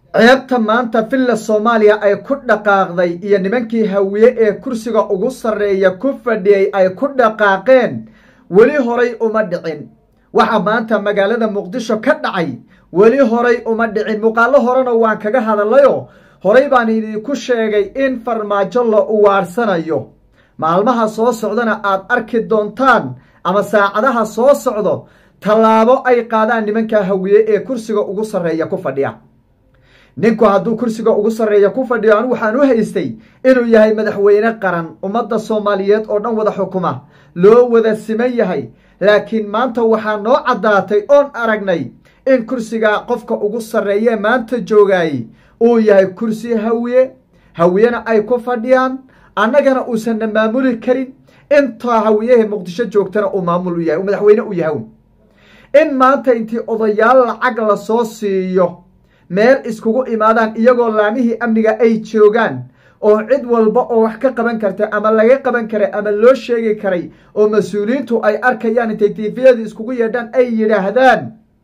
ceebta maanta villa soomaaliya ay ku dhaqaaqday iyo nimankii hawiye ee kursiga ugu sarreeya ku fadhiyey ay ku dhaqaaqeen weli horay uma dhicin waxa maanta magaalada muqdisho ka dhacay weli horay uma dhicin muuqaallo horena waan kaga hadallayoo horay baan idinku sheegay in farmaajo la uwaarsanayo maalmaha soo socdana aad arki doontaan ama saacadaha soo socdo tallaabo ay qaadaan nimanka hawiye ee kursiga ugu sarreeya ku fadhiya ninku hadduu kursiga ugu sarreeya ku fadhiyo anigu waxaan u haystay inuu yahay madaxweyne qaran ummadda soomaaliyeed oo dhan wada xukuma loo wada siman yahay laakiin maanta waxaa noo caddaatay oon aragnay in kursiga qofka ugu sarreeye maanta joogaayey uu yahay kursi hawiye hawiyena ay ku fadhiyaan annagana uusanna maamuli karin intaa hawiyaha muqdisho joogtana uu maamul u yahay uu madaxweyne u yahay in maanta intii odayaal lacag la soo siiyo meel iskugu imaadaan iyagoo laamihii amniga ay joogaan oo cid walba oo wax ka qaban karta ama laga qaban karay ama loo sheegi karay oo mas-uuliyiintu ay arkayaan intay tifiyada iskugu yeedhaan ay yidhaahdaan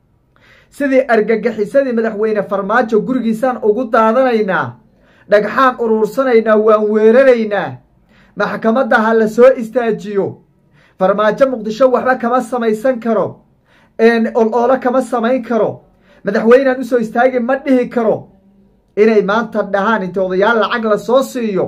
sidii argagixisadii madaxweyne farmaajo gurigiisaan ugu daadanaynaa dhagxaan uruursanaynaa waan weeraraynaa maxkamadda ha la soo istaajiyo farmaajo muqdisho waxba kama samaysan karo oloolo kama samayn karo madaxweynaan usoo istaagi ma dhihi karo inay maanta dhahaan inta odayaal lacag la soo siiyo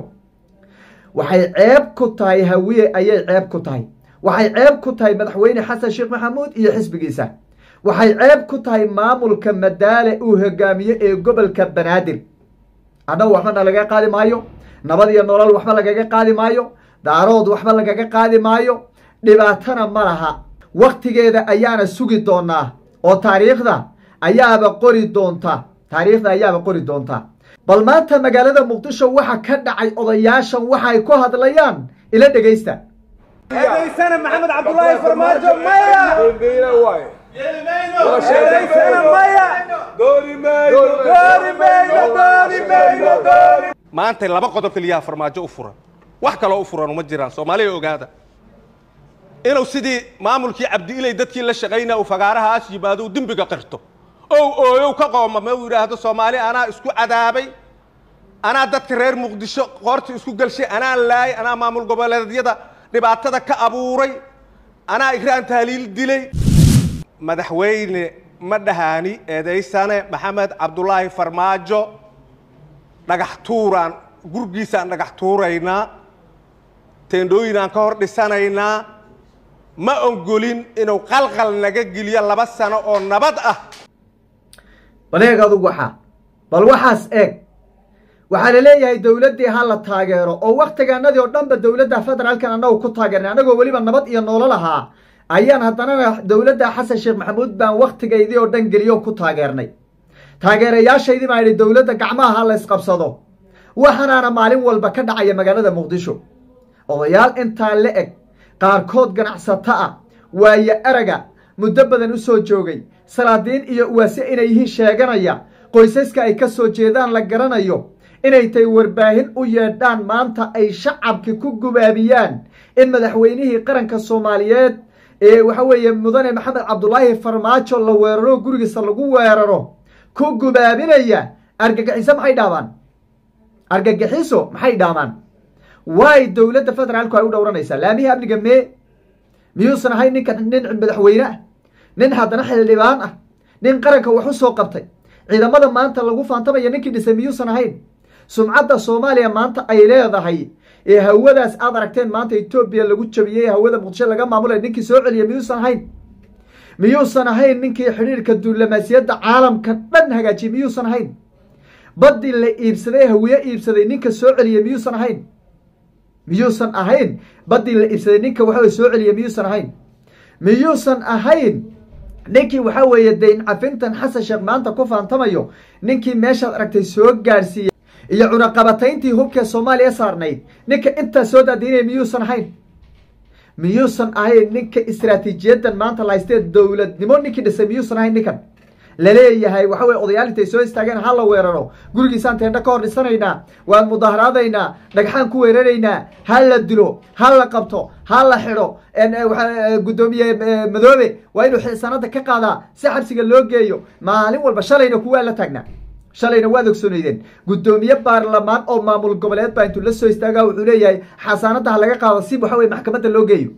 waxay ceeb ku tahay hawiye ayay ceeb ku tahay waxay ceeb ku tahay madaxweyne xasan sheekh maxamuud iyo xisbigiisa waxay ceeb ku tahay maamulka madaale uu hogaamiye ee gobolka banaadir annagu waxba na lagaga qaadi maayo nabad iyo nolol waxba lagaga qaadi maayo daarood waxba lagaga qaadi maayo dhibaatana ma laha wakhtigeeda ayaana sugi doonaa oo taariikhda ayaaba qori doonta taariikhda ayaaba qori doonta bal maanta magaalada muqdisho waxa ka dhacay odayaashan waxay ku hadlayaan ila dhegaysta eedaysana maxamed cabdulaahi farmaajo maya eedaysana maya doori mayno doori mayno doori mayno doori maanta laba qodob keliyaha farmaajo u furan wax kaloo u furan uma jiraan soomaaliya ogaada inuu sidii maamulkii cabdiiley dadkii la shaqaynaa uu fagaarahaas yimaado uu dembiga qirto ow ooyow ka qoomama uu yidhaahdo soomaali anaa isku cadaabay anaa dadka reer muqdisho qoorta isku gelshay anaa laayay anaa maamul goboleedyada dhibaatada ka abuuray anaa igraan tahliil dilay madaxweyne ma dhahaani eedaysane maxamed cabdulaahi farmaajo dhagax tuuraan gurgiisaan dhagax tuuraynaa teendhooyinaan ka hor dhisanaynaa ma ogolin inuu qalqal naga geliyo laba sano oo nabad ah bal eeg adugu waxaa bal waxaas eeg waxaa la leeyahay dowladdii ha la taageero oo wakhtigaanadii oo dhanba dowladda federaalkan annagu ku taageernay annagoo weliba nabad iyo noolo lahaa ayaan haddanana dowladda xasan sheekh maxamuud baan wakhtigaydii oo dhan geliyo ku taageernay taageerayaashaydii baan idhi dowladda gacmaha ha la ysqabsado waxaanaana maalin walba ka dhacaya magaalada muqdisho odayaal intaa la eg qaarkood ganacsato ah waayo araga muddo badan u soo joogay salaadiin iyo uwaase inay yihiin sheeganaya qoysaska ay ka soo jeedaan la garanayo inay tay warbaahin u yeedhaan maanta ay shacabki ku gubaabiyaan in madaxweynihii qaranka soomaaliyeed ee waxa weeye mudane maxamed cabdulaahi farmaajo la weeraro gurigiisa lagu weeraro ku gubaabinaya argagixiso maxay dhaamaan argagixiso maxay dhaamaan waay dowladda federaalku ay u dhowranaysaa laamihii amniga mee miyuusan ahayn ninka nin madaxweyne ah nin haddana xildhibaan ah nin qaranka wax u soo qabtay ciidamada maanta lagu faantamaya ninkii dhisay miyuusan ahayn sumcadda soomaaliya maanta ay leedahay ee hawadaas aad aragteen maanta etoobiya lagu jabiyey hawada muqdisho laga maamulay ninkii soo celiyay miyuusan ahayn miyuusan ahayn ninkii xidhiirka duulamaasiyadda caalamka dhan hagaajiyey miyuusan ahayn baddii la iibsaday hawiye iibsaday ninka soo celiyey miyuusan ahayn miyuusan ahayn baddii la iibsaday ninka waxaweye soo celiyey miyuusan ahayn miyuusan ahayn ninkii waxaa weeye dayn cafintan xasan sheekh maanta ku faantamayo ninkii meeshaad aragtay soo gaadhsiiyey iyo cunaqabatayntii hubkee soomaaliya saarnayd ninka intaa soo daadiinaya miyuusan ahayn miyuusan ahayn ninka istraatiijiyadan maanta la haystee dowladnimo ninkii dhisay miyuusan ahayn ninkan laleeyahay waxa weye odayaal intay soo istaageen ha la weeraro gurigiisaan teendho ka hor dhisanaynaa waan mudaaharaadaynaa dhagxaan ku weeraraynaa ha la dilo ha la qabto ha la xidho guddoomiye madoobe waa inuu sanada ka qaadaa si xabsiga loo geeyo maalin walba shalayna kuwaa la taagnaa shalayna waad ogsooneydeen guddoomiye baarlamaan oo maamul goboleed baa intuu la soo istaagaa wuxuu leeyahay xasaanada ha laga qaado si waxa weye maxkamadda loo geeyo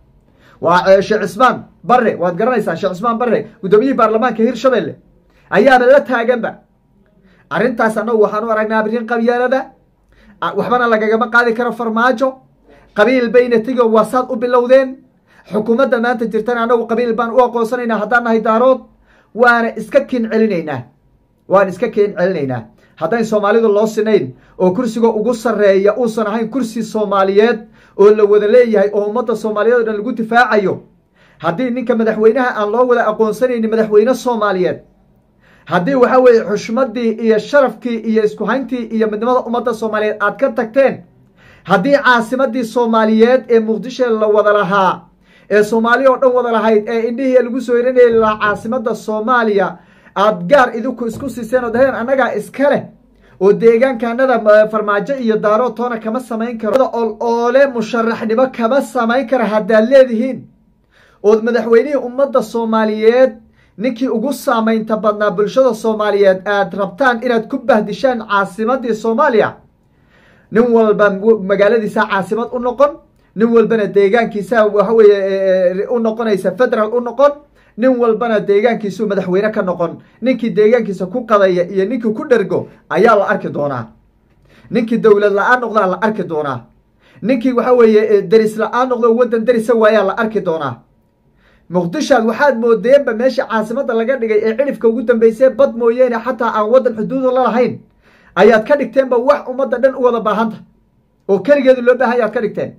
waa sheekh cismaan barre waad garanaysaa sheekh cismaan barre guddoomiyihii baarlamaanka hirshabelle ayaaba la taaganba arrintaas annagu waxaan u aragnaa arrin qabyaalada waxbana lagagama qaadi karo farmaajo qabiil bayna tigo waa saad u bilowdeen xukuumadda maanta jirtana annagu qabiil baan u aqoonsanaynaa haddaan nahay daarood waana iska kin celinaynaa waan iska kin celinaynaa haddayn soomaalidu loo sinayn oo kursiga ugu sarreeya uusan ahayn kursi soomaaliyeed oo la wada leeyahay oo ummadda soomaaliyeed o dhan lagu difaacayo haddii ninka madaxweynaha aan loo wada aqoonsanaynin madaxweyne soomaaliyeed haddii waxa weeye xushmaddii iyo sharafkii iyo isku hayntii iyo midnimada ummadda soomaaliyeed aad ka tagteen haddii caasimadii soomaaliyeed ee muqdisho la wada lahaa ee soomaaliya oo dhan wada lahayd ee indhihii lagu soo hiranayay lahaa caasimada soomaaliya aad gaar idinku isku siiseen oo daheen annagaa iska leh oo deegaankaanada farmaajo iyo daaro toona kama samayn karo ol oole musharaxnimo kama samayn kara haddaad leedihiin ood madaxweynihii ummadda soomaaliyeed ninkii ugu saamaynta badnaa bulshada soomaaliyeed aad rabtaan inaad ku bahdishaan caasimadii soomaaliya nin walba magaaladiisa caasimad u noqon nin walbana deegaankiisa waxa weeye u noqonaysa federal u noqon nin walbana deegaankiisuu madaxweyne ka noqon ninkii deegaankiisa ku qadaya iyo ninkii ku dhergo ayaa la arki doonaa ninkii dowlad la-aan noqdaa la arki doonaa ninkii waxa weeye deris la-aan noqdo waddan derisa waayaa la arki doonaa muqdishaad waxaad moodeenba meesha caasimada laga dhigay ee cidhifka ugu dambeysee bad mooyeene xataa aan waddan xuduuda la lahayn ayaad ka dhigteenba wax ummadda dhan u wada baahanta oo keligeedu loo baahan ayaad ka dhigteen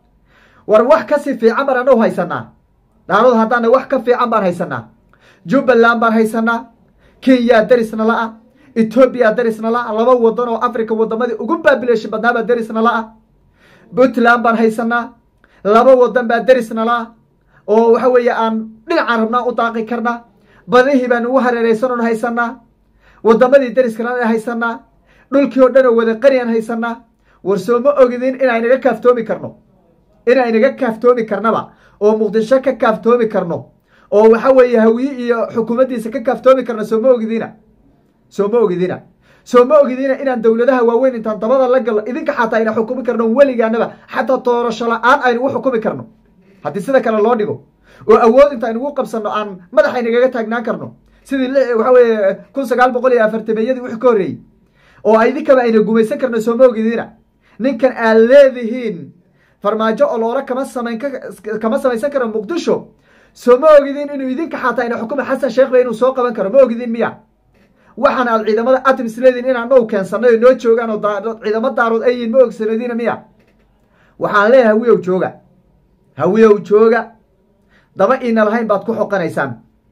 war wax kasii fiican baan anagu haysanaa daarood haddaana wax ka fiican baan haysanaa jubbaland baan haysanaa kenya derisna la-a etoobiya derisna la-a laba wadan oo africa wadamadii ugu baabileesha badnaabaa derisna la-a puntland baan haysanaa laba wadan baa derisna la-a oo waxa weeye aan dhinacaan rabnaa u daaqi karnaa badihii baan ugu hareereysanon haysanaa wadamadii deriskana haysanaa dhulkii oo dhan oo wada qaniyan haysanaa war soo ma ogidin inaynaga kaaftoomi karno inaynaga kaaftoomi karnaba oo muqdisho ka kaaftoomi karno oo waxa weeye hawiye iyo xukuumaddiisa ka kaaftoomi karno soo ma ogidina soo ma ogidina soo ma ogidina inaan dowladaha waaweyn intaan dabada la galno idinka xataa ayna xukumi karno weligaanaba xataa doorasho la-aan aynu u xukumi karno haddii sida kale loo dhigo oo awood inta aynugu qabsanno aan madaxaynagaga taagnaan karno sidii waxa weeye kun sagaal boqol iyo afartameeyadii wixii ka horreeyey oo idinkaba ayna gumaysan karno soo ma ogidina ninkan aad leedihiin farmaajo oloole kama samayn kama samaysan karo muqdisho soo ma ogidin inuu idinka xataa ayna xukuma xasan sheekhba inuu soo qaban karo ma ogidin miya waxaan aad ciidamada atoms leedihin inaan now keensanay oo noo joogaan oo ciidamo daarood ay yihin ma ogsanadiina miya waxaan leeyahay hawiyow jooga hawiyow jooga daba iina lahayn baad ku xoqanaysaan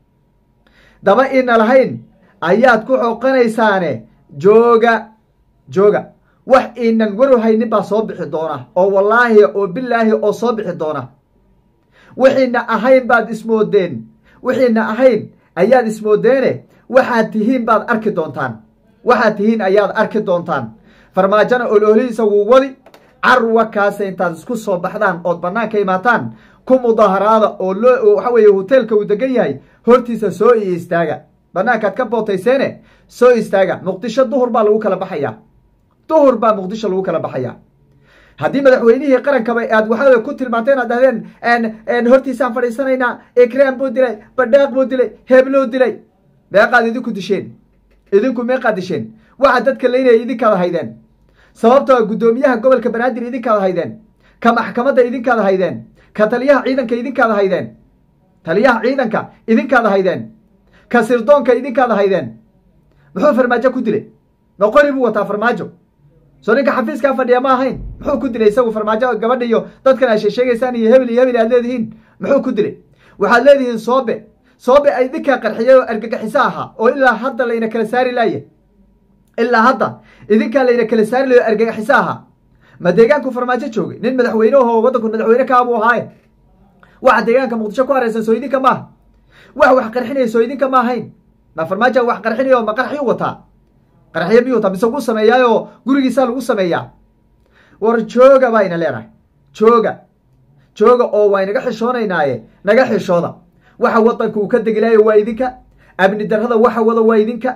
daba iina lahayn ayaad ku xoqanaysaane jooga jooga wax iinan waru haynin baa soo bixi doona oo wallaahi oo bilaahi oo soo bixi doona wixiina ahayn baad ismoodeen wixiina ahayn ayaad ismoodeene waxaad tihiin baad arki doontaan waxaad tihiin ayaad arki doontaan farmaajona ololihiisa wuu wadi carwa kaasa intaad isku soo baxdaan ood banaanka imaataan ku mudaharaada oo loo waxa weeye hoteelka uu degan yahay hortiisa soo iyo istaaga banaankaad ka bootayseene soo istaaga muqdisho duhur baa lagu kala baxayaa duhur baa muqdisho lagu kala baxayaa haddii madaxweynihii qarankaba aad waxaa ku tilmaanteen aad dhahdeen hortiisaan fadhiisanaynaa ikraan buu dilay badhaaq buu dilay hebluu dilay meeqaad idinku disheen idinku meeqaad disheen waxaad dadka leynaya idinkaada haydeen sababtoo guddoomiyaha gobolka banaadir idinkaada haydeen ka maxkamadda idinkaada haydeen ka taliyaha ciidanka idinkaada haydeen taliyaha ciidanka idinkaada haydeen ka sirdoonka idinkaada haydeen muxuu farmaajo ku dilay noqori buu wataa farmaajo soo ninka xafiiskaa fadhiya ma ahayn muxuu ku dilay isagu farmaajo gabadha iyo dadkan aad sheesheegaysaan iyo hebel iyo hebel aad leedihiin muxuu ku dilay waxaad leedihiin soobe soobe ay idinkaa qarxiyay oo argagixiso ahaa oo ilaa hadda layna kala saari laaye ilaa hadda idinkaa layna kala saari layo argagaxiso ahaa ma deegaanku farmaajo joogay nin madaxweyneho waddanku madaxweyne kaabuu ahaaye waxa deegaanka muqdisho ku hareysan soo idinka maaha wax wax qarxinaya soo idinka ma ahayn ma farmaaja wax qarxinaya oo ma qarxiyu wataa qarxiyo miyuu wataa mise gu sameeyaayoo gurigiisaa lagu sameeyaa war jooga baa ina leenahay jooga jooga oo waa inaga xishoonaynaaye naga xishooda waxa waddanka uu ka degilaayo waa idinka amni darrada waxa wada waa idinka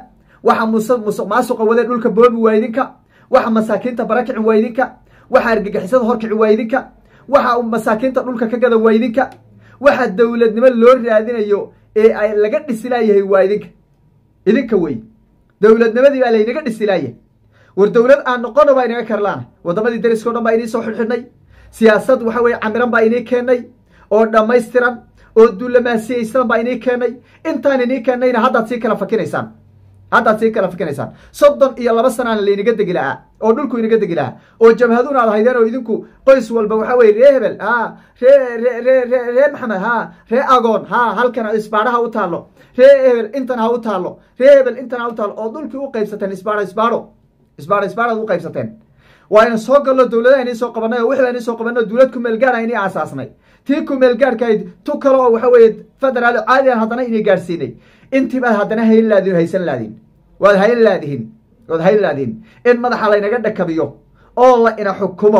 waxa musuq maasuqa wadee dhulka boobi waa idinka waxa masaakiinta barakici waa idinka waxa argagixisada horkici waa idinka waxa masaakiinta dhulka ka gada waa idinka waxa dowladnimo loo raadinayo ee ay laga dhisilaayahay waa idinka idinka wey dowladnimadii baa laynaga dhisilaayahay war dowlad aan noqono baa inaga karlaana waddamadii dariska o dhan baa inii soo xidhxidhnay siyaasad waxa weye camiran baa inii keennay oo dhammaystiran oo duulamaasiyaysan baa inii keennay intaan inii keennayna haddaad sii kala fakinaysaan haddaad sii kala fikinaysaan soddon iyo laba sanaana laynaga degi lahaa oo dhulku inaga degi lahaa oo jabhaduna ad haydeen oo idinku qoys walba waxa weye ree hebel ha ree re re re ree maxamed ha ree agoon ha halkan isbaadha ha u taallo ree hebel intan ha u taallo ree hebel intan ha u taallo oo dhulkii u qaybsateen isbaadho isbaadho isbaadho isbaadhaad u qaybsateen waa ina soo gallo dowladaha inii soo qabanay oo wixii inii soo qabanay oo dowlad kumeelgaara inii aasaasnay tii kumeelgaarhkayd tu kale oo waxa weeye federaal caadi aan haddana inii gaadhsiinay intii baad haddana hayn laadin o haysan laadin waad hayn laadihin waad hayn laadihin in madaxa laynaga dhakabiyo oo la ina xukumo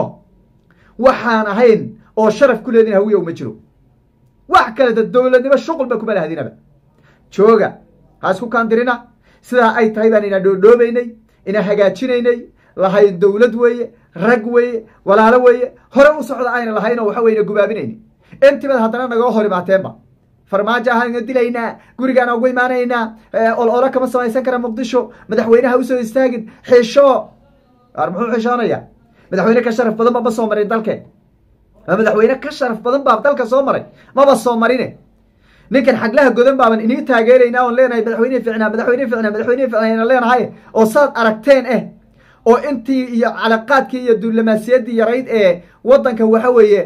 waxaan ahayn oo sharaf ku leedin hawiya uma jiro wax kaleta dowladnimo shuqulba kuma lahadinaba jooga ha isku kaandirina sidaa ay tahay baan ina dhoodhoobaynay ina hagaajinaynay lahayn dowlad weeye rag weeye walaalo weeye hore u socda ayna lahayn oo waxa weye ina gubaabinayni intibaad haddana nagoo hor imaateenba farmaajo ahaan dilaynaa gurigaan ugu imaanaynaa ol olo kama samaysan kara muqdisho madaxweyneha usoo istaagin xisho ar muxuu xishoonaya madaxweyne ka sharaf badan ba ma soo marin dalkeen ma madaxweyne ka sharaf badan baa dalka soo maray maba soo marine ninkan xaglaha godan baaban inii taageeraynaa oon leenahay madaxweyne ficnaa madaxweyne ficnaa madaxweyne ficnaa ayna leenahay oo saad aragteen eh oo intii iyo calaqaadkii iyo duulamaasiyaddii yarayd ee waddanka waxa weeye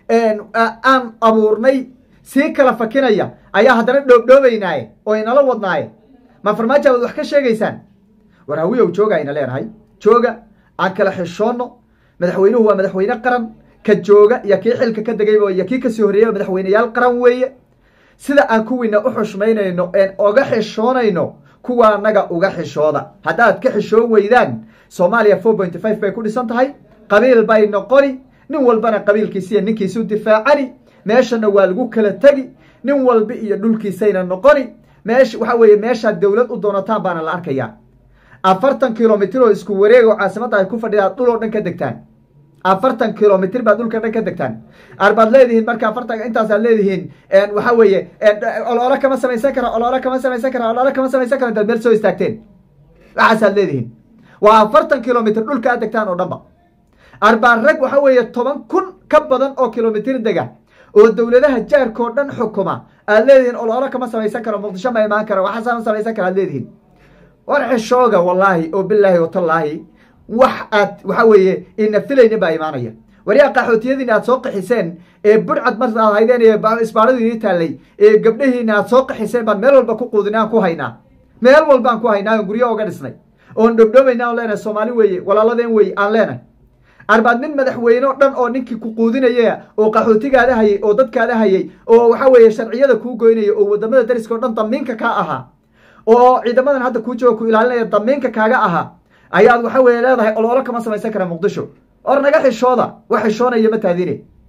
aan abuurnay sii kala fakinaya ayaa haddana dhoobdhoobaynaaye oo inala wadnaaye ma farmaajo aad wax ka sheegaysaan war hawiyow jooga ayna leenahay jooga aan kala xishoonno madaxweynuhu waa madaxweyne qaran ka jooga iyo kii xilka ka degayba iyo kii kasii horreeyaba madaxweyneyaal qaran weeye sida aan kuwiina u xushmaynayno een oga xishoonayno kuwa anaga uga xishooda haddaad ka xishoon weydaan soomaaliya four pointy five bay ku dhisan tahay qabiil bay noqoni nin walbana qabiilkiisiiyo ninkiisu difaacani meeshana waa lagu kala tegi nin walba iyo dhulkiisayna noqoni meesha waxa weeye meeshaad dowlad u doonataan baana la arkayaa afartan kilomitr oo isku wareeg oo caasimadda ay ku fadhidaad dhul oo dhan ka degtaan afartan kilomitr baad dhulka dhan ka degtaan arbaad leedihiin marka afartan intaasaad leedihiin waxa weeye oloolo kama samaysan kara oloolo kama samaysan kara oloolo kama samaysan kara intaad meel soo istaagteen waxaasaad leedihiin waa afartan kilomitr dhulka aad degtaan oo dhanba arbaan rag waxa weeye toban kun ka badan oo kilomitr dega oo dowladaha jaarkao dhan xukuma aad leedihiin oloolo kama samaysan karo muqdisho ma imaan karo waxaasama samaysan kara aad leedihiin war xishooga wallaahi oo bilaahi watallaahi wax aad waxa weeye ina filaynin baa imaanaya waryaa qaxootiyadiina aad soo qaxiseen ee burcad mar aad haydeen ee isbaaradu inii taallay ee gabdhahiina aad soo qaxiseen baan meel walba ku quudina aan ku haynaa meel walba aan ku haynaa oon guryo oga dhisnay oon dhobdhobayna aan leenahay soomaali weeye walaaladeen weye aan leenahay arbaad nin madaxweyne o dhan oo ninkii ku quudinaya oo qaxootigaada hayay oo dadkaada hayay oo waxa weeye sharciyada kuu goynaya oo wadamada dariska o dhan damiinka kaa ahaa oo ciidamadan hadda kuu jooga ku ilaalinaya damiinka kaaga ahaa ayaad waxa weeye leedahay oloolo kama samaysan kara muqdisho or naga xishooda wax xishoonaya ma taadine